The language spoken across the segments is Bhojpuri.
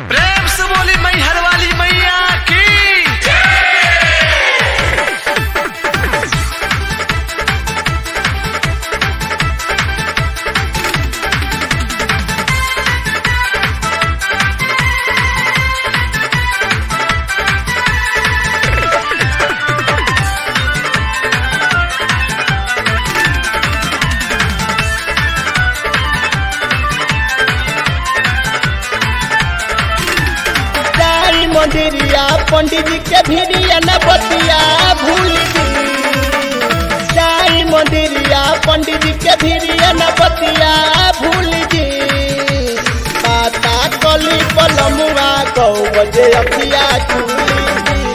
प्रेम से बोली मैहर वाली मैया की जाई मंदिरिया पंडित जी के भिड़िया न बतिया भूल गई जाई मंदिरिया पंडित जी के भिड़िया न बतिया भूल गई माता कली पलमुआ गौ बजे अखिया खुली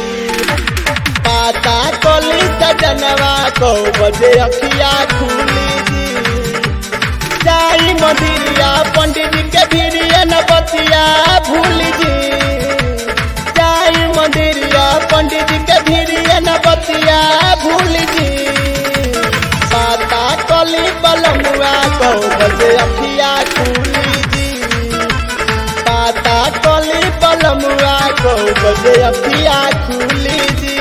माता कली सजनवा गौ बजे अखिया खुली जाई मंदिरिया पंडित जी के भिड़िया न बतिया भूल जी जाई मंदिरिया पंडित जी के भिड़िया न बतिया भूल जी माता कली बलमुआ कौ बजे अखिया खुली जी माता कली बलमुआ कौ बजे अखिया खुली जी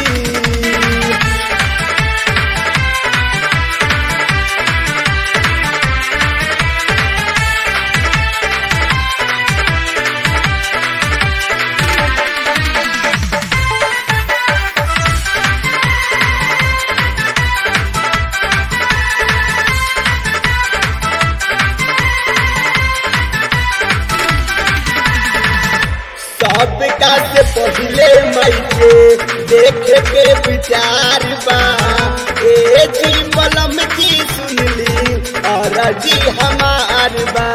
सबका से पहले मई के देखे के विचार बा ए जी मलम जी सुनली और जी हमार बा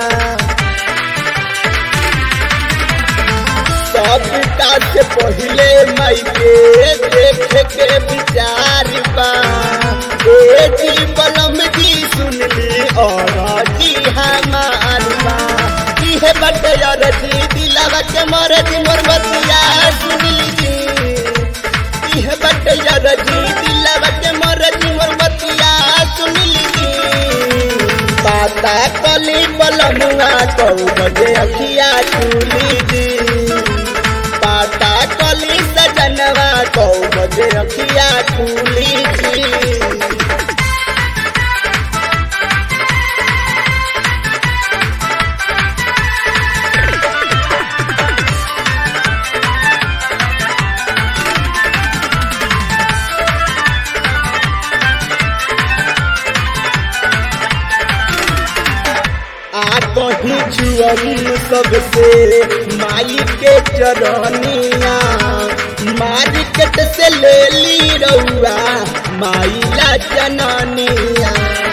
सबका से पहले मई के देखे के विचार बा ए जी मलम जी सुनली और जी हमार बा इहे बटे यार जी दिलावा के मोर जी मोर बतिया सुनली जी इहे बटे यार जी दिलावा के मोर जी मोर बतिया सुनली जी पाता कली बलमुआ कौ बजे अखिया खुली जी पाता कली सजनवा कौ बजे अखिया खुली जी आ कहीं जुअन सबसे माई के चरनिया मार्केट से ले ली रउआ माई ला जननिया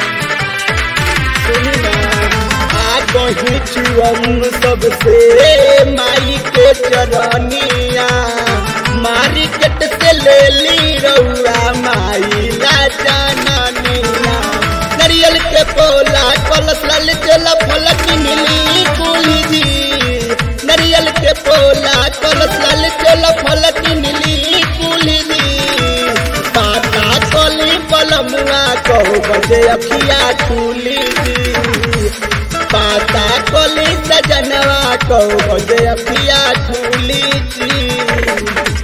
सुनिना, आ कहीं जुअन सबसे माई के चरनिया मार्केट से ले ली रउआ माई ला जननिया नरियल के पोला कलश लाल चला फलक मिली कुली जी नरियल के पोला कलश लाल चला फलक मिली कुली जी पाता कली पलमुआ कहो बजे अखिया खुली जी पाता कली सजनवा कहो बजे अखिया खुली जी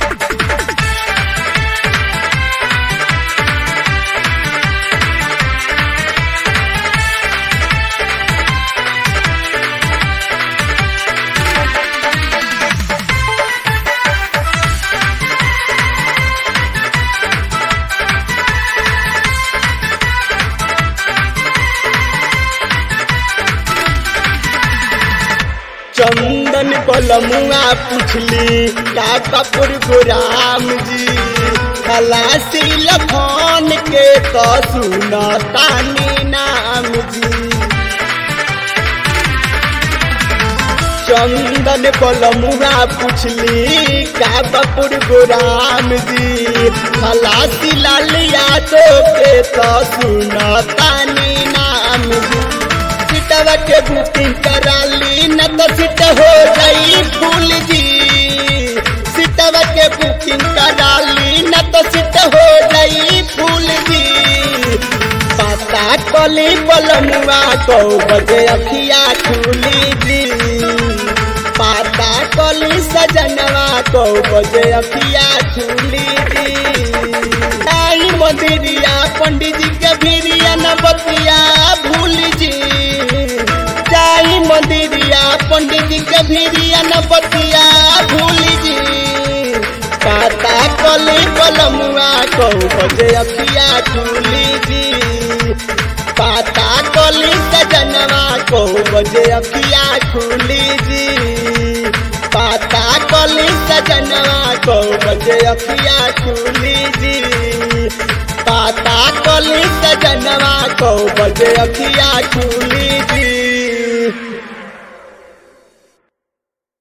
चंदन बलमुआ पुछली का कपूर गोराम जी खलासी लखन के तो सुनतानी नाम जी चंदन बलमुआ पुछली का कपूर गोराम जी खलासी लाल यादव के तो सुनतानी नाम जी सीटवा के बुकिंग करा ली न तो सीट हो गई फूल जी सीटवा के बुकिंग करा ली न तो सीट हो गई फूल जी पाता कली बलमुआ को बजे अखिया खुली जी पाता कली सजनवा को बजे अखिया खुली जी आई मंदिरिया पंडित जी के भिरिया न बतिया भूल जी जाई मंदिरिया पंडित जी के भिरिया न बतिया भूल जी काता कली कलमुआ को बजे अखिया खुली जी पाता कली सजनवा को बजे अखिया खुली जी पाता कली सजनवा को बजे अखिया खुली जी पाता कली सजनवा को बजे अखिया खुली जी